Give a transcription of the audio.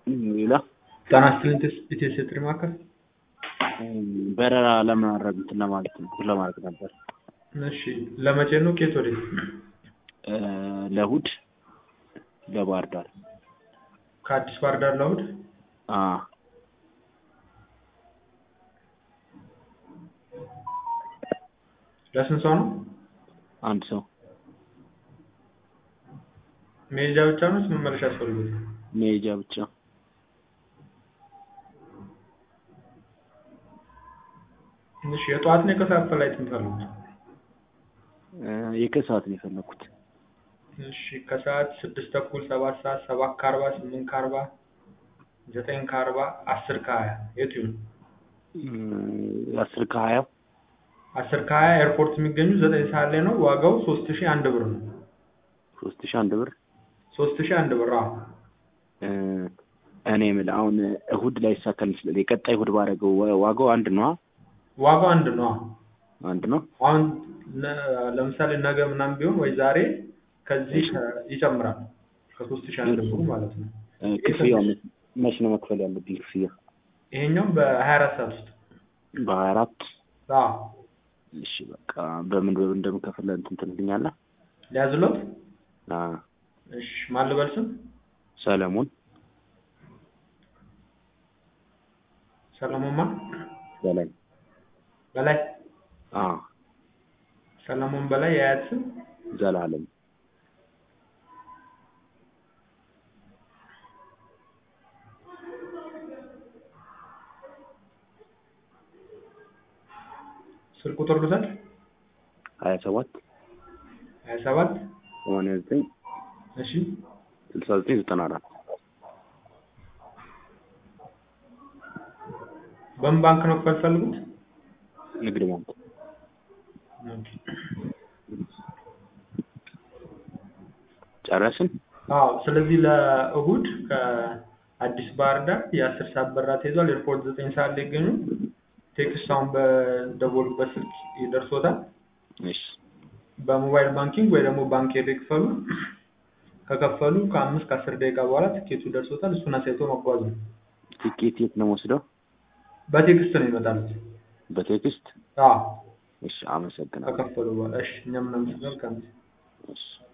ሌላ ጤና ይስጥልኝ ኢትዮ ቴሌ ማዕከል። በረራ ለማድረግ እንትን ለማለት ነው ለማድረግ ነበር። እሺ ለመቼ ነው? ከየት ወዴት? ለእሑድ ለባህር ዳር። ከአዲስ ባህር ዳር ለእሑድ? አዎ ለስንት ሰው ነው? አንድ ሰው መሄጃ ብቻ ነው ወይስ መመለሻ ያስፈልጉታል? መሄጃ ብቻ። እሺ የጠዋት ነው የከሰዓት ፍላይት የምትፈልጉት? የከሰዓት ነው የፈለኩት። እሺ ከሰዓት ስድስት ተኩል፣ ሰባት ሰዓት፣ ሰባት ከአርባ፣ ስምንት ከአርባ፣ ዘጠኝ ከአርባ፣ አስር ከሀያ የቱ ይሁን? አስር ከሀያው አስር ከሀያ ኤርፖርት የሚገኙ ዘጠኝ ሰዓት ላይ ነው። ዋጋው ሶስት ሺህ አንድ ብር ነው። ሶስት ሺህ አንድ ብር ሶስት ሺህ አንድ ብር አዎ። እኔ የምልህ አሁን እሑድ ላይ ይሳካል ይችላል። የቀጣይ እሑድ ባደረገው ዋጋው አንድ ነው? ዋጋው አንድ ነው። አዎ። አንድ ነው። አሁን ለ- ለምሳሌ ነገ ምናምን ቢሆን ወይ ዛሬ ከዚህ ከ- ይጨምራል ከሶስት ሺህ አንድ ብሩ ማለት ነው። ክፍያው መች ነው መክፈል ያለብኝ ክፍያ? ይሄኛው በሀያ አራት ሰዓት ውስጥ በሀያ አራት አዎ። እሺ በቃ በምን በምን እንደምከፍል እንትን ትልኛለህ? ሊያዝሎት አዎ። እሺ ማን ልበል ስም? ሰለሞን ሰለሞን ማን? በላይ በላይ አዎ። ሰለሞን በላይ የአያት ስም? ዘላለም ስልክ ቁጥር ልውሰድ? ሀያ ሰባት ሀያ ሰባት ሰማንያ ዘጠኝ እሺ ስልሳ ዘጠኝ ዘጠና አራት በምን ባንክ ነው ክፈል ፈልጉት? ንግድ ባንክ ጨረስን? አዎ ስለዚህ ለእሑድ ከአዲስ ባህር ዳር የአስር ሰዓት በረራ ተይዟል። ኤርፖርት ዘጠኝ ሰዓት ላይ ይገኙ። ቴክስት አሁን በደወሉበት ስልክ ይደርሶታል። እሺ በሞባይል ባንኪንግ ወይ ደግሞ ባንክ ሄደው ይክፈሉ። ከከፈሉ ከአምስት ከአስር ደቂቃ በኋላ ትኬቱ ደርሶታል። እሱን አሳይቶ መጓዝ ነው። ቲኬት የት ነው ወስደው? በቴክስት ነው ይመጣሉት። በቴክስት? አዎ እሺ አመሰግናለሁ። ከከፈሉ በኋላ እሺ። እኛም እናመሰግናለን። እሺ